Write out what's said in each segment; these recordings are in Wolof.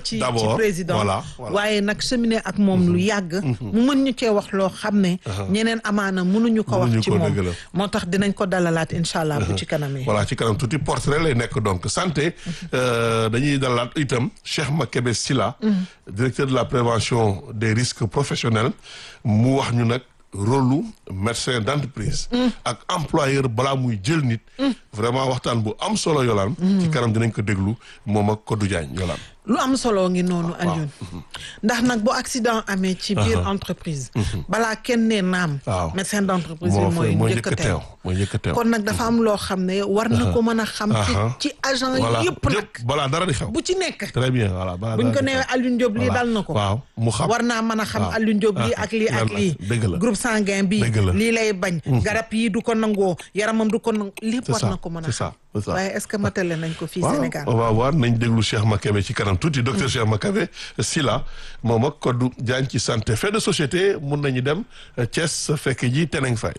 ci ci D'abord, président voilà, voilà. waaye nag cheminer ak moom lu yàgg mu mën ñu cee wax loo xam ne ñeneen amaana mënuñu ko wax Mënuñu ci ko, moom dëgg la. moo tax dinañ ko dalalaat incha allah bu ci kanamee voilà ci kanam tuuti portrait lay nekk donc santé euh, dañuy dalalaat itam Cheikh Makebe Silla directeur de la prévention des risques professionnels mu wax ñu nag rôle médecin d'entreprise ak employeur balaa muy jël nit vraiment waxtaan bu am solo yolaan ci kanam dinañ ko déglu moom ak Kodou Diagne yolaan lu am solo ngi noonu Alioune ndax nag bu accident amee ci biir entreprise balaa kenn ne naam Waaw. médecin d'entreprise bi moo mooy mooy njëkk a njëkk a teew teew mooy njëkk a teew kon nag dafa am loo xam ne war na ko mën a xam ci Aha. ci agent voilà yëpp nag yëpp balaa dara di xew bu ci nekk très bien voilà balaa buñ dara ko di nee xew. Alioune Diop lii Voilà. dal na ko waaw mu xam war naa mën a xam waaw. Alioune Diop lii Ah, ak lii ak lan la. lii Dëgg la. groupe sanguin bi Dëgg la. lii lay bañ garab yi du ko nangoo yaramam du ko nangoo lépp C'est war ça, na ko mën a c'est ça, c'est ça. waaye est-ce que matale nañ ko fii waaw Sénégal on va voir nañ déglu Cheikh Makebe ci kanam tuuti docteur Cheikh Makebe Silla moom ak Kodou Diagne ci santé fait de société mun nañu dem euh, Thiès fekk ji Teneng Faye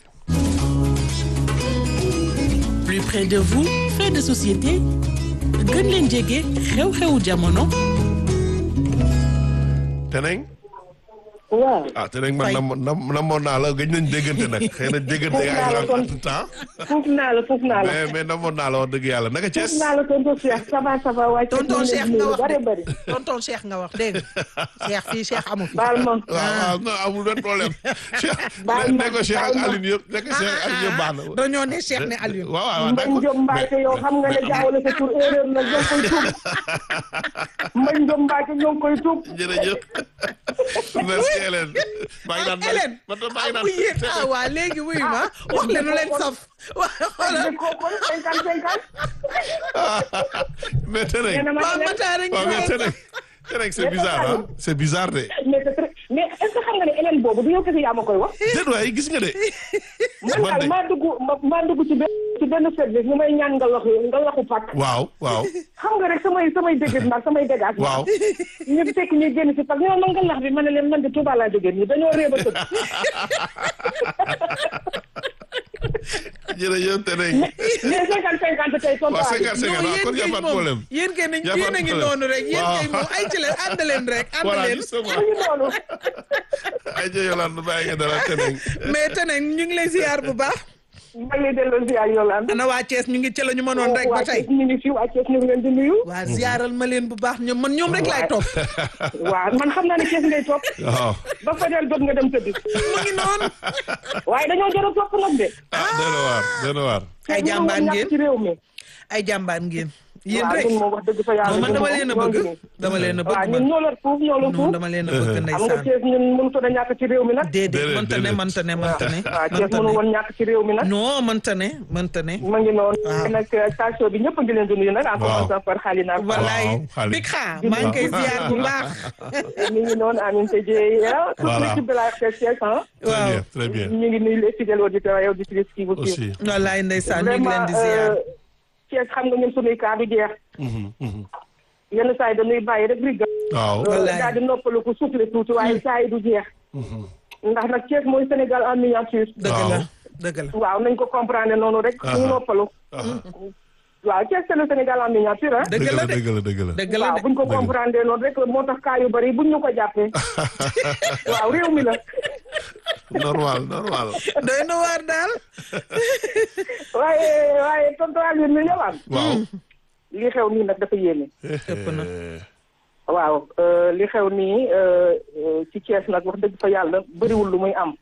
plus près de vous fait de société gën leen jege xew-xewu jamono Teneng waaw ah Teneng man Faye. nam nam namoon naa la gëj nañ déggante nag xëy na déggante yaa ngi kon- entre temps fuuf naa la fuuf naa la mais mais namoon naa la wax dëgg yàlla naka Thiès fuuf naa la tonton Cheikh ça va ça va waaye tonton Cheikh nga wax bari de bari tonton Cheikh nga wax dégg nga Cheikh fii Cheikh amu fi baal ma waaw waaw non amul benn problème Cheikh Baal ma, ne ko Cheikh ak baal ma. Aline yëpp ne ko Cheikh ak Aline yëpp baax na dañoo ne Cheikh ne Alioune waaw waaw Mbañ d'accord. Diop Mbacke yow xam nga ne mais- jaawale sa tur erreur la ñoo koy tuub Mbañ Diop Mbacke ñoo koy tuub jërëjëf merci Hélène maa ngi naan Hélène man tam maa ngi naan bu yéen ah waa léegi wuyu ma wax leen lu leen saf waa xoolal ko kon cinquante cinquante mais Teneng nee na ma waa ne Matar a ngi waaw mais wax Teneng Teneng c'est bizarre ah c'est bizarre de mais c'est très- mais est-ce que xam nga ne Hélène boobu du yow kese yaa ma koy wax déet waay gis nga de man Man de- daal maa dugg ma- maa dugg ci benn ci benn service ñu may ñaan nga laxu nga laxu pàkk waaw waaw xam nga rek samay samay dégg nag samay dégâts waaw ñu fekk ñu génn si parce que ñoo man nga lax bi ma ne leen man de Touba laa jógee nii dañoo réeba tëdd jërëjëf Teneng mais cinquante cinquante tey tontu waaw cinquante non cinquante waaw kon y a yéen pas de kay moom problème yéen kay nañ Y a yéen pas a de ngi problème. noonu rek yéen kay Waaw. moom ay ci leen ànd leen rek ànd voilà leen justement ñu noonu ay jë Yolande bàyyi nga dalal Teneng mais te nag ñu ngi lay ziar bu baax maa ngi lay delloo ziar Yolande ana waa Thiès ñu ngi ci la ñu mënoon rek ba waa tey Thiès ñu ngi fi waa Thiès ñu ngi leen di nuyu waa ziaral ma leen bu baax ñoom man ñoom rek laay topp waaw man xam naa ne Thiès ngay topp waaw ba fajar jot nga dem tëdd mu ngi noonu waaye dañoo jar a topp nag de ah doy na waar doy na waar ay jàmbaar ñàkk ngeen ci réew mi ay jàmbaar ngeen yéen waaw rek ñun moom wax dëgg fa yàlla non man ñun dama moom leen a ñoo ngi bëgg nii. dama leen a waaw bëgg ñun man ñoo la fuuf ñoo la non fuuf dama leen a bëgg xam nga ndeysaan Thiès ñun mënut a ñàkk ci réew mi nag déedéet Déedéet, mënta ne déedéet. mënta ne mënta ne waaw Thiès mënta mënu ne woon ñàkk ci réew mi nag non mënta ne mënta ne ma ngi noonu Waaw. nag station bi ñëpp a ngi leen di nuyu nag en Waaw. commençant par Xalina wallaay Waaw, Khalid. big xaa maa ngi koy ziar bu baax mi ngi noonu Amine Tadjé toute Voilà. l'équipe de la RTS Thiès ah très waaw bien très bien ñu ngi nuyu les fidèles auditeurs et auditrices qui vous suivent aussi wallaay ndeysaan ñu ngi leen vraiment di ziar euh, Thiès xam nga ñun sunuy cas du jeex Mhm, mhm. yenn saa yi dañuy bàyyi rek riga waaw Wallaay. daal di noppalu ko soufflé tuuti waaye saa yi du jeex ndax nag Thiès mooy Sénégal en miniature dëgg la Waaw. dëgg la waaw nañ ko comprendre noonu rek Aha. ñu noppalu waaw Thiès c'est le Sénégal en miniature ah dëgg dëgg la la de dëgg la dëgg la dëgg la waaw de buñ ko comprendre noonu rek moo tax cas yu bari buñ ñu ko jàppee waaw réew mi la normal normal doy na waar daal waaye waaye tonton Alioune mi ñëwaat waaw li xew nii nag dafa yéeme ëpp na. waaw euh, li xew nii euh, euh, ci Thiès nag wax dëgg fa yàlla bëriwul lu muy am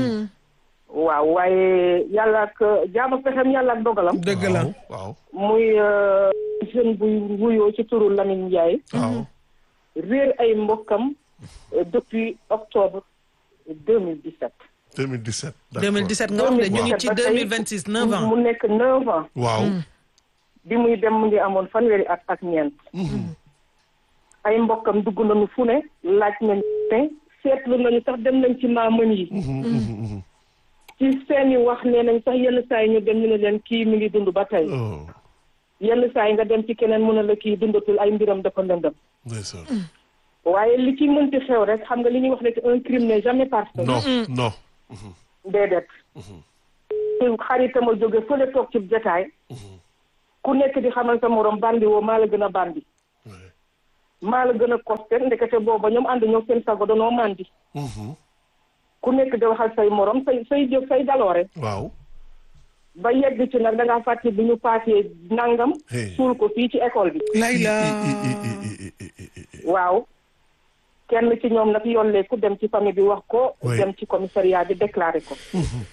waaw waaye yàlla ak jaam ak pexem yàlla ak dogalam dëgg la waaw muy euh, jeune buy wuyoo ci turu Lamine Ndiaye waaw réer ay mbokkam euh, depuis octobre 2017 2017 d'accord 2017 nga wax de ñu ngi ci 2026 9 ans mu nekk 9 ans waaw bi muy dem mu ngi amoon fanweeri at ak ñeent ay mbokkam dugg nañu fu ne laaj nañu ne seetlu nañu sax dem nañ ci maamën yi ci seeni wax nee nañ sax yenn saa yi ñu dem ñu ne leen kii mi ngi dund ba tey oh yenn saa yi nga dem ci keneen mu ne la kii dundatul ay mbiram dafa ndëndëm ndeysaan waaye li ci mënti xew rek xam nga li ñuy wax rek un crime n'est jamais parfait non non déedéet xaritama jóge fële toog ci jotaay ku nekk di xamal sa morom bandi woo maa la gën a bandi maa la gën a costé ndekete booba ñoom ànd ñoo seen sago danoo màndi ku nekk di waxal say morom say say jëf say daloore waaw ba yegg ci nag da ngaa fàtte bi ñu paasee nangam Hey. suul ko fii ci école bi layla waaw kenn ci ñoom nag yollee ku dem ci famille bi wax ko Oui. dem ci commissariat bi déclaré ko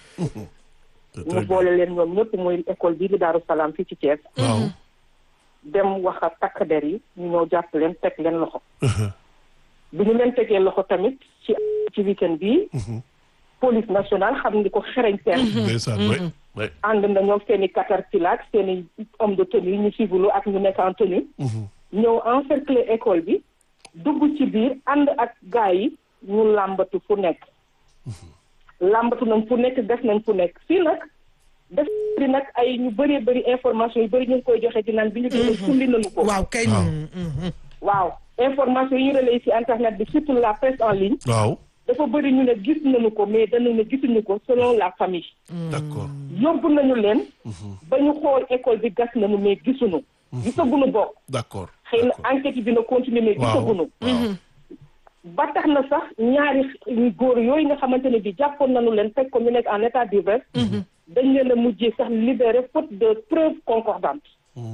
ñu boole leen ñoom ñëpp muy école bii di Daaru Salaam fii ci Thiès waaw dem wax ak takk der yi ñu ñëw jàpp leen teg leen loxo bi ñu leen tegee loxo tamit ci ci weekend bii police nationale xam ni ko xereñ seen ndeysaan way way ànd na ñoom seen i caterpillar seen i homme de tenue ñu civilu ak ñu nekk en tenue ñëw encercler école bi dugg ci biir ànd ak gars yi ñu làmbatu fu nekk làmbatu nañ fu nekk def nañ fu nekk fii nag def di nag ay ñu bëree bëri information yu bëri ñu ngi koy joxe di naan bi ñu dee sulli nañu ko waaw kay Waaw. mhm. waaw information yi ñu relayé ci internet bi surtout la presse en ligne waaw dafa bëri ñu ne gis nañu ko mais dañu ne gisuñu ko selon la famille d'accord yóbbu nañu leen ba ñu xool école bi gas nañu mais gisuñu gisaguñu bokk d'accord xëy na enquête yi dina continuer mais waaw gisaguñu waaw ba tax na sax ñaari góor yooyu nga xamante ne bi jàppoon nañu leen fekk ko ñu nekk en état d'ivresse dañ leen a mujjee sax libéré faute de preuves concordantes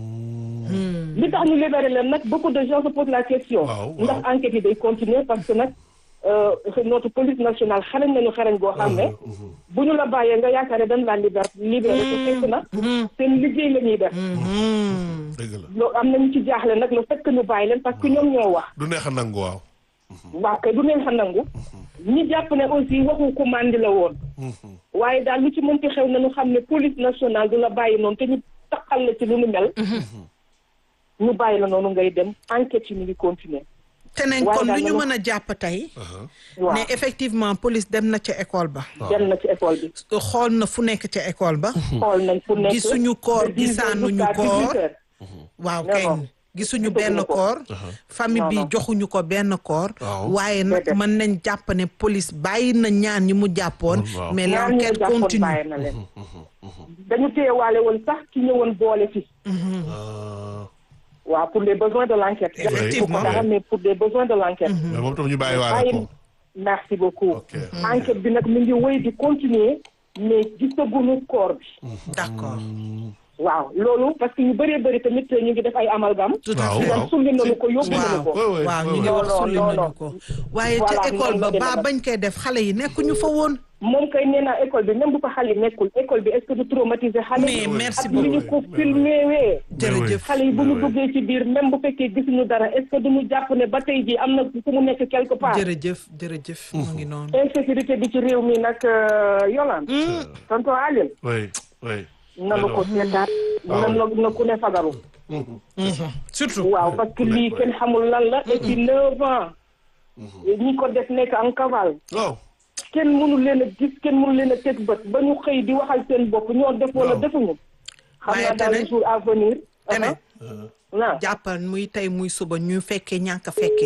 li tax ñu libéré leen nag beaucoup de gens se posent la question Waaw, waaw. ndax enquête yi day continuer parce que nag euh, notre police nationale xarañ nañu xarañ goo xam ne bu ñu la bàyyee nga yaakaar ne dañ laa liber libéré te fekk na seen liggéey la ñuy def dëgg la loolu am nañu ci jaaxle nag le fait que ñu bàyyi leen parce que ñoom ñoo wax du neex a nangu waaw waaw kay du neen xa nangu ñi jàpp ne aussi waxu ku màndi la woon waaye daal lu ci mënti xew nañu xam ne police nationale du la bàyyi noonu te ñu taxal la ci lu nu mel ñu bàyyi la noonu ngay dem enquête yi ñu ngi continuer te ne Waaye kon daal lu ñu dama- mën a jàpp tey waaw ne effectivement police dem na ca école ba dem na ci école bi xool na fu nekk ca école ba xool nañ fu nekk gisuñu koor de 10 heures gisaanuñu jusqu'à koor 18 heures. waaw Non, kay non. gisuñu Gisuñu benn ko. koor famille bi Non, non. joxuñu ko benn koor Waaw. waaye nag Déedéet. mën nañ jàpp ne police bàyyi na ñaan ñi mu jàppoon Waaw. mais ñaar ñu l'enquête jàppoon continue bàyyi na leen dañu téyewaale woon sax ki ñëwoon boole fi Ah, waaw pour les besoins de l'enquête Effectivement. Pour dara, mais pour les besoins de l'enquête mais moom tam ñu bàyyi waale ko merci beaucoup Ok. enquête bi nag mi ngi wéy di continuer mais gisaguñu corps bi d'accord waaw loolu parce que ñu bëree bëri tamit ñu ngi def ay amalgame tout à Waaw, fait dan waaw. sulli nañu ko yóbbu Waaw. nañu ko Ouais, ouais, waaw ouais, ñu ngi ouais. wax Non, sulli non, nañu non. ko waaye Voilà, ca école noonu ba la ba demee bañ koy def xale yi nekkuñu fa woon moom kay nee naa école bi même bu fa xale yi nekkul école bi est-ce que du traumatiser xale Mais yi merci ak ni ñu ko beaucoup. filmé wee jërëjëf xale yi bu ñu Ouais, ouais. duggee ci biir même bu fekkee gisuñu dara est-ce que duñu jàpp ne ba tey jii am na fu mu nekk quelque part jërëjëf jërëjëf mu ngi noonu insécurité bi ci réew mi nag Yolande tonton Aline oui oui nanu ko seetaat waaw. na na ku ne fagaru surtout waaw parce que lii kenn xamul lan la et puis neuf ans ñi ko def nekk en cavale waaw kenn mënu leen a gis kenn mënu leen a teg bët ba ñu xëy di waxal seen bopp ñoo def wala Waaw. defuñu xam Waaye naa dans tene- les jours à venir tene naa jàppal muy tey muy suba ñu fekkee ñàkk a fekkee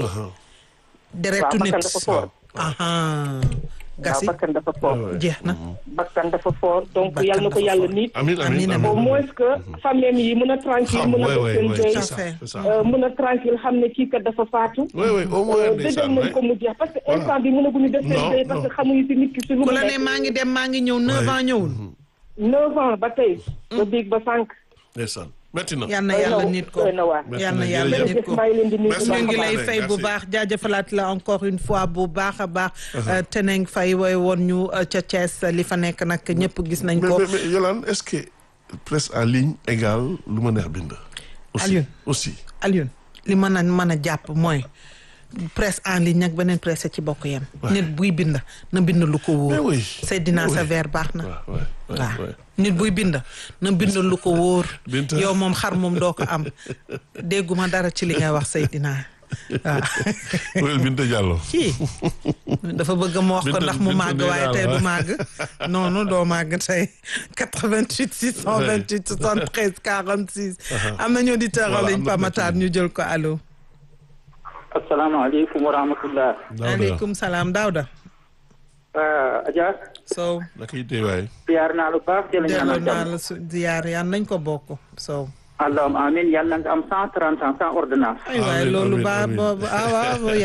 deretu waaw nit bakkan dafa fort aha waaw gasi bakkan dafa fort jeex na bakkan dafa fort donc Bakkan yàlla na ko dafa yàlla fort. nit amiin Amiin, amiin amiin. au amiin moins que famille yi mën a tranquille xam mën a oui def oui seen oui deuil c'est ça fait. c'est ça euh, mën a tranquille xam ne kii kat dafa faatu oui oui au moins dëggal ndeysaan nañ oui ko mu jeex parce que Voilà. instant bi mënaguñu def seen Non, deuil parce que non. xamuñu si nit ki si lu ku mu la ne nekk maa ngi dem maa ngi ñëw neuf Ouais. ans ñëwul neuf ans ba tey ba biig ba sànq ndeysaan metti na yal na doy yàlla na nit ko doy na waar Merci yal na na, yàlla jërëjëf. nit ko maa ngi leen di nuyu Merci bu ñu baax ngi a lay baax. fay bu Merci. baax jaajëfalaat la encore une fois bu baax a baax Teneng Faye woy woon ñu euh, ca Thiès li fa nekk nag ñëpp gis nañ mais ko mais mais Yolande est-ce que presse en ligne égale lu ma neex bind aussi Alioune. aussi Alioune li mën a mën a jàpp mooy presse en ligne ak beneen presse ci bokk yem nit buy bind na bind lu ko mais wóor oui Seydina mais oui. Saver baax na waaw waaw waaw waaw nit buy bind na bind lu ko wóor Binta. yow moom xar moom doo ko am dégguma dara ci li ngay wax Seydina waaw Noël Binta Diallo kii dafa bëgg ma wax ko Binta- ndax mu Binta màgg nee waaye naa tey la. du màgg noonu doo màgg tey 88 628 73 46 am nañu auditeur en Voilà, ligne am na Pamatar ñu jël ko allo asalaamaaleykum wa rahmatullah Daouda aleykum salaam Daouda Adja Sow naka yitte waay ziar naa lu baax di la delloo ñaanal naa jàmm la su ziyaar yaan nañ ko bokk Sow allahumma amin yàlla nga am cent trente ans sans ordonnance ay waay Amiin, loolu amiin, baa amiin. ba ah waaw